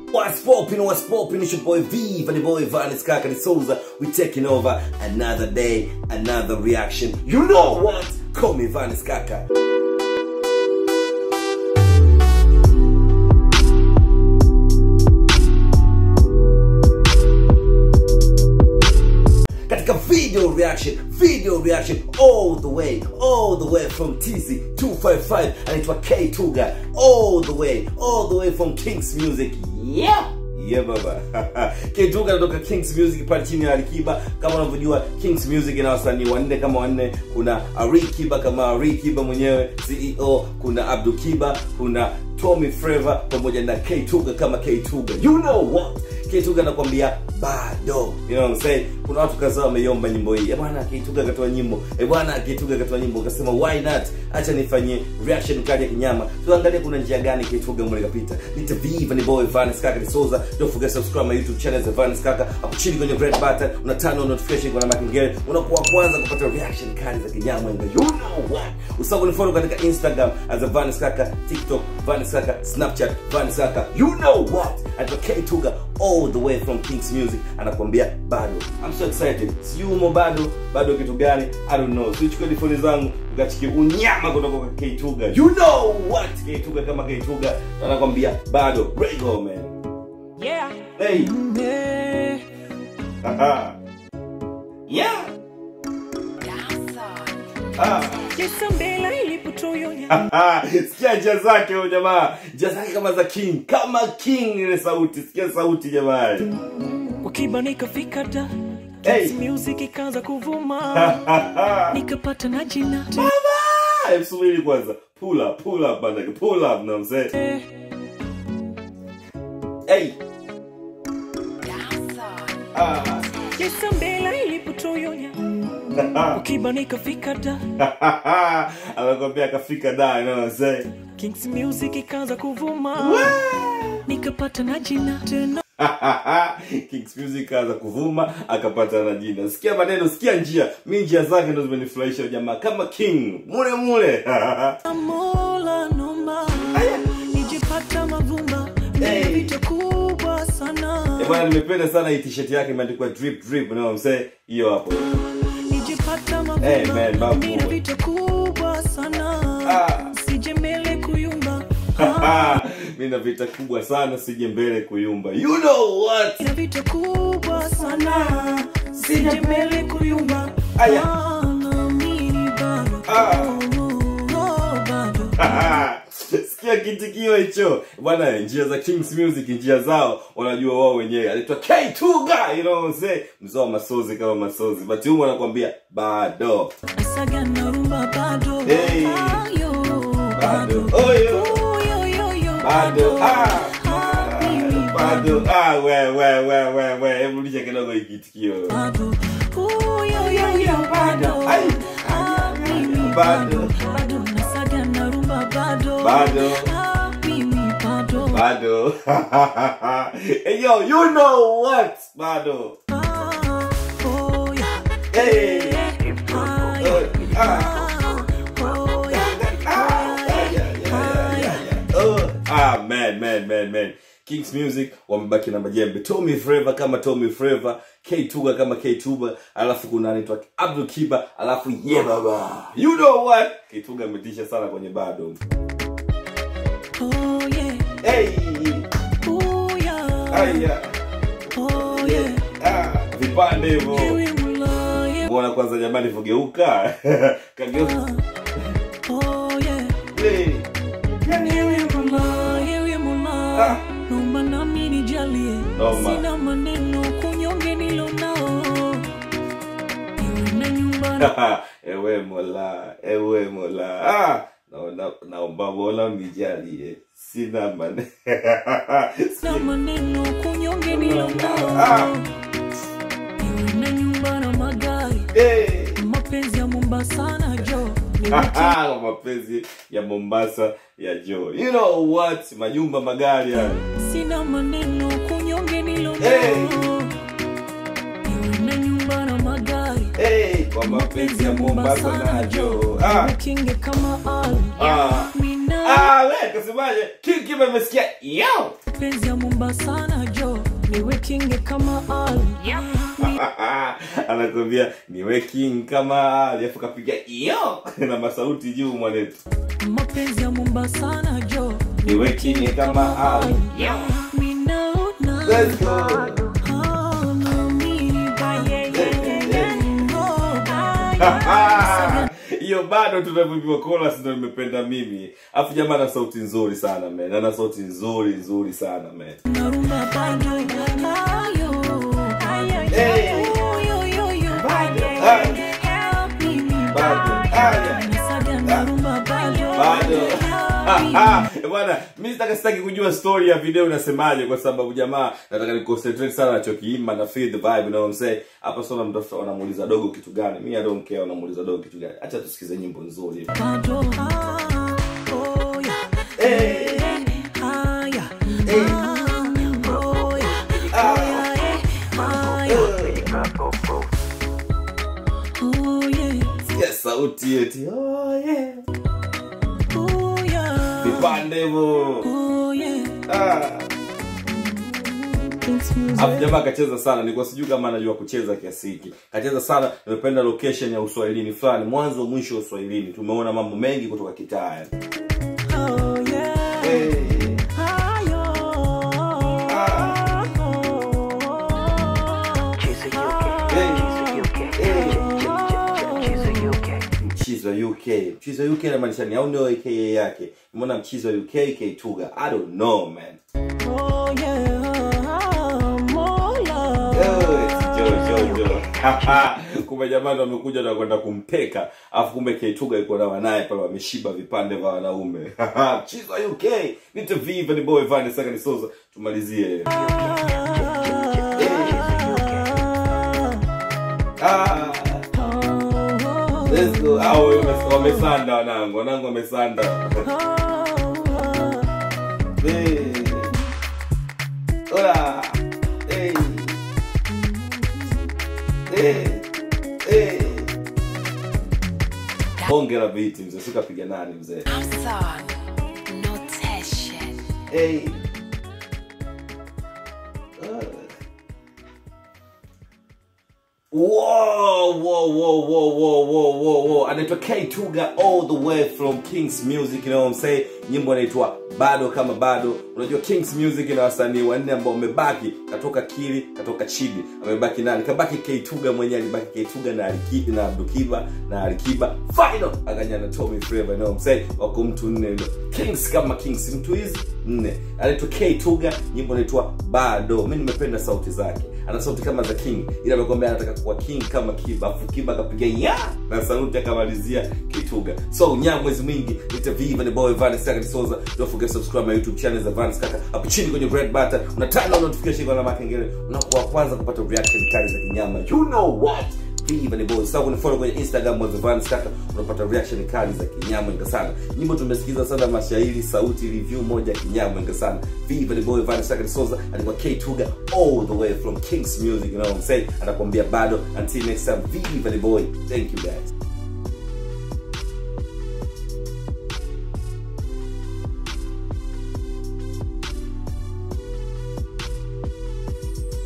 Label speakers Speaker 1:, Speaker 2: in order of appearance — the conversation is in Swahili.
Speaker 1: What's poppin', what's poppin', it's your boy V, the boy Vanis Kakari Souza. We taking over another day, another reaction. You know what? Call me Vanis Kaka. katika video reaction video reaction all the way all the way from tz 255 anaitwa k tuga all the way all the way from kings music yeah Yeah baba Ketuga anatoka Kings Music pale chini ya Alikiba. Kama unavyojua Kings Music ina wasanii wanne kama wanne. Kuna Ari Kiba kama Ari Kiba mwenyewe CEO, kuna Abdul Kiba, kuna Tommy Flavor pamoja na K Tuga kama K Tuga. You know what? K Tuga anakuambia bado. You know what I'm saying? Kuna watu kadhaa wameiomba nyimbo hii. Eh bwana K Tuga akatoa nyimbo. Eh bwana K Tuga akatoa nyimbo. Akasema why not? Acha nifanyie reaction kali ya kinyama. Tuangalie kuna njia gani K Tuga mwele kapita. Nita Viva ni boy Vanis Kaka ni Souza. Don't forget to subscribe my YouTube channel za Vanis Kaka. Hapo chini kwenye red button una turn on notification kwa makengele. Unakuwa kwanza kupata reaction kali za kinyama. And you know what? Usahau kunifollow katika Instagram as a Vanis Kaka, TikTok Vanis Kaka, Snapchat Vanis Kaka. You know what? At K Tuga all the way from Kings Music anakuambia bado. I'm so excited. Si umo bado, bado kitu gani? I don't know. So chukua phone zangu ukachiki unyama kutoka kwa K Tuga. You know what? K Tuga kama K Tuga anakuambia bado. Rego man.
Speaker 2: Yeah.
Speaker 1: Hey.
Speaker 2: Yeah.
Speaker 1: Haha. yeah. Ah.
Speaker 2: Jesa mbele ilipotoyonya.
Speaker 1: Ah, sikia njia zake huyo jamaa njia zake kama za king kama king ile sauti sikia sauti jamani
Speaker 2: Wakiba nikafika da.
Speaker 1: Hey.
Speaker 2: Kids music ikaanza kuvuma.
Speaker 1: Baba,
Speaker 2: Nikapata na jina.
Speaker 1: hebu subiri kwanza pull up pull up bana pull up na mzee
Speaker 2: Eh,
Speaker 1: hey ah
Speaker 2: Jesa mbele ilipotoyonya. Wakiba nikafika da.
Speaker 1: anakwambia akafika da you know what I'm saying
Speaker 2: Kings music ikaanza kuvuma. Nikapata na jina tena.
Speaker 1: Kings Music kaanza kuvuma akapata na jina. Sikia maneno, sikia njia. Mi njia zake ndo zimenifurahisha jamaa kama king mule mule.
Speaker 2: Mola nomba. Nijipata mavumba.
Speaker 1: Hey.
Speaker 2: Hey. Vita kubwa sana.
Speaker 1: Eh bwana, nimependa sana hii t-shirt yake imeandikwa drip drip, you know what I'm saying? Hiyo hapo.
Speaker 2: nijipata
Speaker 1: Hey, man,
Speaker 2: mavumba
Speaker 1: babu.
Speaker 2: mina vita kubwa sana
Speaker 1: Ah.
Speaker 2: sije mbele kuyumba Ah,
Speaker 1: Mimi na vita kubwa sana sije mbele kuyumba. You know what?
Speaker 2: mina vita kubwa sana sije mbele kuyumba
Speaker 1: Aya.
Speaker 2: Ah, naamini bado
Speaker 1: Ah.
Speaker 2: Oh, oh, bado
Speaker 1: Sikia kitikio hicho bwana, njia za Kings Music, njia zao wanajua wao wenyewe. Anaitwa K Tuga, you know what I'm saying? Mzao wa masozi kama masozi, but huyu anakuambia bado
Speaker 2: Asaga na rumba bado
Speaker 1: Hey.
Speaker 2: Ayo,
Speaker 1: bado
Speaker 2: bado
Speaker 1: oyo
Speaker 2: Oyo, yo, yo,
Speaker 1: bado ah
Speaker 2: Ah, mimi
Speaker 1: bado ah, we we we we we, hebu lisha kidogo hiki kitikio
Speaker 2: bado Uyo, yo, yo, bado
Speaker 1: Ai.
Speaker 2: Ah, mimi
Speaker 1: Bado.
Speaker 2: bado bado nasaga na rumba bado
Speaker 1: Bado.
Speaker 2: Ah, mimi bado
Speaker 1: bado hey, yo you know what bado
Speaker 2: Ah, oh, yeah.
Speaker 1: hey
Speaker 2: Ah,
Speaker 1: Oh,
Speaker 2: yeah.
Speaker 1: ah.
Speaker 2: Ah, oh, yeah.
Speaker 1: Ah, yeah, yeah, yeah, yeah, yeah. Oh, ah, man, man, man, man. Kings Music wamebaki na majembe. Tommy Flavor kama Tommy Flavor, K Tuga kama K Tuga, alafu kuna anaitwa Abdul Kiba, alafu yeah baba. You know what? K Tuga ametisha sana kwenye bado.
Speaker 2: Oh, yeah.
Speaker 1: Hey!
Speaker 2: Oh, yeah.
Speaker 1: Aya.
Speaker 2: Oh, yeah.
Speaker 1: Ah, vipande hivyo.
Speaker 2: Ewe Mola, yeah.
Speaker 1: Mbona kwanza jamani vogeuka? Kageuka.
Speaker 2: Oh, yeah.
Speaker 1: Hey.
Speaker 2: Ewe Mola, ewe Mola.
Speaker 1: Ah.
Speaker 2: Naomba nami nijalie.
Speaker 1: Naomba.
Speaker 2: Sina maneno kunyonge nilonao. Ewe na nyumba na
Speaker 1: ewe mola ewe mola ah, naona naomba mola unijalie sina mane
Speaker 2: na maneno kunyonge
Speaker 1: Ah.
Speaker 2: nilonao. Ewe na nyumba na magari.
Speaker 1: hey.
Speaker 2: Mapenzi ya Mombasa na jo.
Speaker 1: Kwa mapenzi ya mombasa ya jo you know what majumba magari hayo
Speaker 2: Sina maneno kunyonge nilonao.
Speaker 1: Hey.
Speaker 2: Ewe na nyumba na magari.
Speaker 1: hey. kwa mapenzi ya mombasa na jo ah.
Speaker 2: Kinge kama Ali.
Speaker 1: Ah.
Speaker 2: Mina
Speaker 1: Ah, we kasemaje kiki memesikia yo
Speaker 2: mapenzi ya Mombasa na jo niwe kinge kama Ali
Speaker 1: anakwambia niwe king kama alafu kapiga iyo na masauti juu mwanetu
Speaker 2: mapenzi ya Mombasa na jo
Speaker 1: niwe king kama Ali
Speaker 2: Minaona
Speaker 1: Let's go.
Speaker 2: Ah, nami, ba, yeah, yeah, yeah, yeah. Oh, ba, yeah.
Speaker 1: hiyo bado tunavyoviwa chorus ndo nimependa mimi afu jamaa ana sauti nzuri sana man ana sauti nzuri nzuri sana man
Speaker 2: Narumba bado ayo ayo
Speaker 1: Hey.
Speaker 2: yo yo yo
Speaker 1: Bado,
Speaker 2: bado
Speaker 1: ayo.
Speaker 2: help me me
Speaker 1: Bado, ayo.
Speaker 2: Nisaga narumba bado
Speaker 1: bado
Speaker 2: help me.
Speaker 1: Eh, bwana mi sitaka sitaki kujua story ya video inasemaje kwa sababu jamaa nataka ni concentrate sana nachokiimba na feel the vibe you know what I'm saying hapa sasa mtafuta wanamuuliza dogo kitu gani mi I don't care wanamuuliza dogo kitu gani acha tusikize nyimbo nzuri
Speaker 2: Bado ah, oh yeah
Speaker 1: hey.
Speaker 2: ah yeah
Speaker 1: Hey.
Speaker 2: ah, oh yeah ah yeah ah yeah oh yeah
Speaker 1: Sikia sauti eti oh yeah
Speaker 2: oh yeah
Speaker 1: vipande hivyo
Speaker 2: oh yeah
Speaker 1: ah.
Speaker 2: Kings music
Speaker 1: Afu jamaa kacheza sana, nilikuwa sijui kama anajua kucheza kiasi hiki. Kacheza sana, nimependa location ya uswahilini fulani, mwanzo mwisho wa uswahilini. Tumeona mambo mengi kutoka kitaa. yani.
Speaker 2: oh yeah
Speaker 1: Hey.
Speaker 2: ayo
Speaker 1: Ah. Mchizi wa UK. Mchizi wa UK inamaanisha ni au ndio AKA yake. Umeona mchizi wa UK K Tuga. I don't know man.
Speaker 2: Oh yeah, Mola.
Speaker 1: kumbe jamani wamekuja na kwenda kumpeka alafu kumbe keituga iko na wanaye pale wameshiba vipande vya wanaume mchizi wa uk nite viva ni boy vani saka nisoza tumalizie ah, let's go. Ah, wame- wamesanda wanangu wanangu wamesanda Eh. Hola. Eh. Eh. Eh. bonge la viti mzee sikapiga nani mzee hey. Whoa, whoa, whoa, whoa, whoa, whoa, whoa, whoa. anaitwa K Tuga all the way from Kings Music, you know what I'm saying? Nyimbo inaitwa bado kama bado. Unajua Kings Music ina wasanii wanne ambao wamebaki, katoka Kili, katoka Chidi, amebaki nani? Kabaki K Tuga mwenyewe, alibaki K Tuga na Alikiba na Abdukiba na Alikiba. Final akanya na Tommy Flavour, you know what I'm saying? Wako mtu nne ndio. Kings kama Kings, mtu hizi nne. Anaitwa K Tuga, nyimbo inaitwa bado. Mimi nimependa sauti zake. Ana sauti kama za King, ila amekwambia anataka kuwa King kama Kiba, afu Kiba akapiga ya na sauti akamalizia Kituga. So nyamwezi mwingi nita viva ni boy Vanis Kaka Soza. Don't forget to subscribe my YouTube channel za Vanis Kaka. Hapo chini kwenye red button una turn on notification kwa alama ya kengele. Unakuwa wa kwanza kupata reaction kali za kinyama. You know what? Viva ni boy. Sasa kunifollow kwenye Instagram wa Vanis Kaka unapata reaction kali za kinyama sana. Nyimbo tumesikiza sana mashairi, sauti, review moja kinyama sana. Viva ni boy Vanis Kaka Soza alikuwa K Tuga all the way from Kings Music, you know what I'm saying? Anakuambia bado until next time. Viva ni boy. Thank you guys.